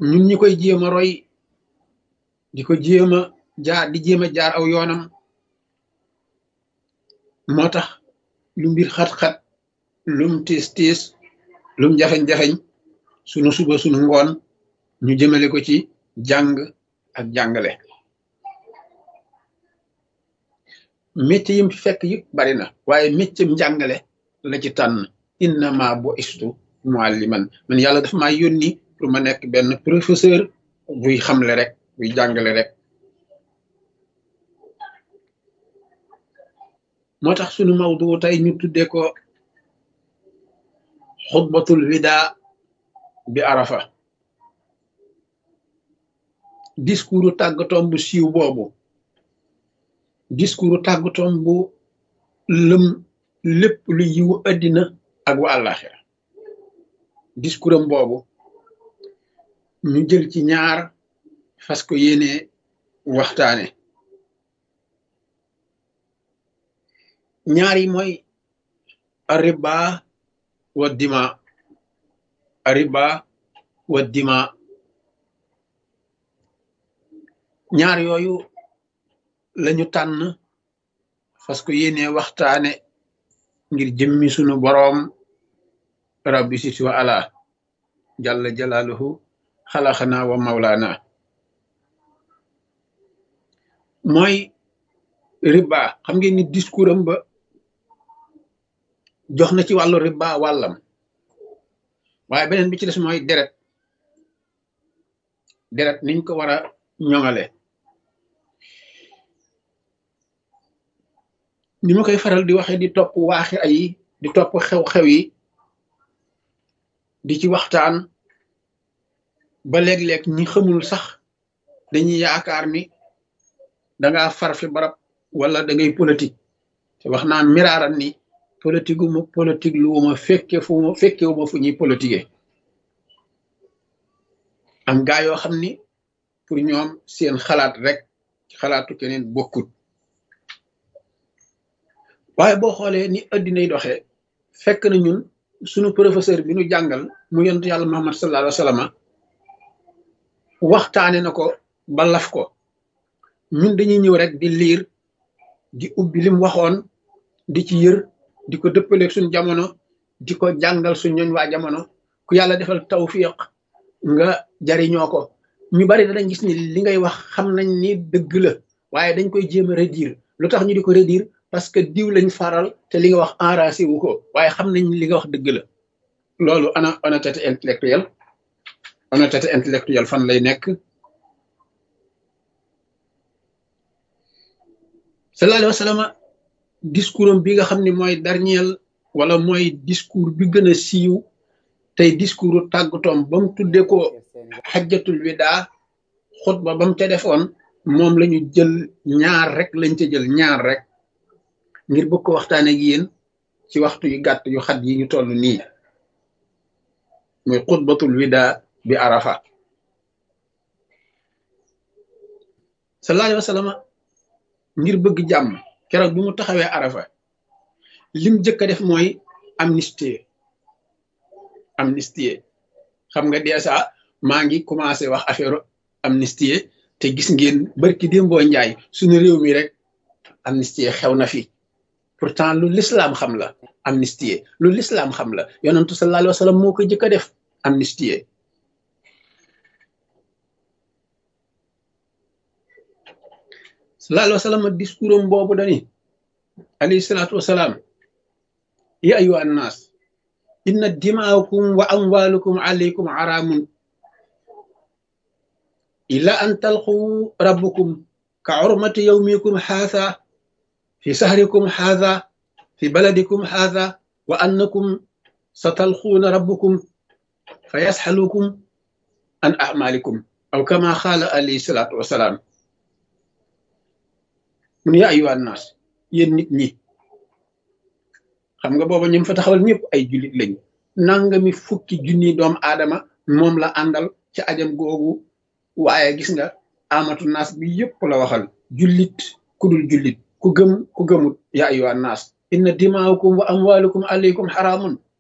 ñun ñi koy jéem a roy di ko jéem a jaar di jéem a jaar aw yoonam moo tax lu mbir xat-xat lum tiis tiis lum jafeñ-jafeñ sunu suba sunu ngoon ñu jëmale ko ci jàng ak jàngale métier yim fi fekk yëpp bari na waaye métier njàngale la ci tànn innama bu istu mualliman man yàlla dafa maa yónni pour ma nekk benn professeur buy xamle rek buy jàngale rek moo tax sunu mawdu tey ñu tuddee ko xutbatul wida bi arafa discours tàggatoom bu siiw boobu discours tàggatoom bu lëm lépp lu yiwu addina ak wa àllaaxira discours am boobu ñu jël ci ñaar fas ko yéene waxtaane ñaar yi mooy arriba wa dima arriba wa dima ñaar yooyu lañu tànn fas ko yéene waxtaane ngir jëmmi sunu boroom rabbi siti wa ala jalla jalaaluhu xalaxana wa mawlaana mooy riba xam ngeen ni discours am ba jox na ci wàllu riba wàllam waaye beneen bi ci des mooy deret deret niñ ko war a ñoŋale ni ma koy faral di waxe di topp waaxi ay di topp xew-xew yi di ci waxtaan ba léeg-léeg ñi xamul sax dañuy yaakaar ni danga far fi barab wala da ngay politique te wax naa miraaran ni politique wu ma politique lu ma fekke fu ma fekke wu ma fu ñuy politiquer am gaa yoo xam ni pour ñoom seen xalaat rek ci xalaatu keneen bokkut waaye boo xoolee ni addinay doxee fekk na ñun sunu professeur bi nu jàngal mu yonent yàlla Muhammad sallallahu alayhi wa sallam waxtaane na ko ba laf ko ñun dañuy ñëw rek di liir di ubbi lim waxoon di ci yër di ko dëppaleeg suñ jamono di ko jàngal suñ ñooñ waa jamono ku yàlla defal tawfiq nga jariñoo ko ñu bari dañ gis ni li ngay wax xam nañ ni dëgg la waaye dañ koy jéem a redire lu tax ñu di ko redire parce que diw lañ faral te li nga wax enragé wu ko waaye xam nañ li nga wax dëgg la loolu ana honnêteté intellectuelle honnêteté intellectuelle fan lay nekk sallallahu alayhi wa sallam discours am bi nga xam ne mooy dernier wala mooy discours bi gën a siiw tey discours tàggatoom ba mu tuddee ko xajjatul wida xutba ba mu ca defoon moom la ñu jël ñaar rek lañ ca jël ñaar rek ngir bëgg ko waxtaane ak yéen ci waxtu yu gàtt yu xat yi ñu toll nii muy xutbatul wida bi arafa sallallahu alayhi wa sallam ngir bëgg jàmm keroog bi mu taxawee arafa lim jëkk a def mooy amnistie amnistie xam nga dèjà maa ngi commencé wax affaire amnistie te gis ngeen barki démboo njaay suñu réew mi rek amnistie xew na fi pourtant lu lislaam xam la amnistie lu lislaam xam la yonentu sallallahu alayhi wa sallam moo ko jëkk a def amnistie sallallahu alayhi wa sallam discours am boobu dani alayhi salaatu wasalaam ya ayuha annaas inna dimaakum wa amwalukum alaykum araamun illa an talqu rabbukum ka urmati yawmikum haadha fi sahrikum haadha fi baladikum haadha wa annakum satalquuna rabbukum fa yasxalukum an amalikum aw kama qaala alayhi salaatu wasalaam mun yaa ayuha annaas yéen nit ñi xam nga booba ñun fa taxawal ñëpp ay jullit lañ nangami fukki junni doomu aadama moom la àndal ci ajam googu waaye gis nga amatu naas bi yëpp la waxal jullit ku dul jullit ku gëm ku gëmut yaa ayuha annaas inna dimaakum wa amwalukum alaykum xaraamun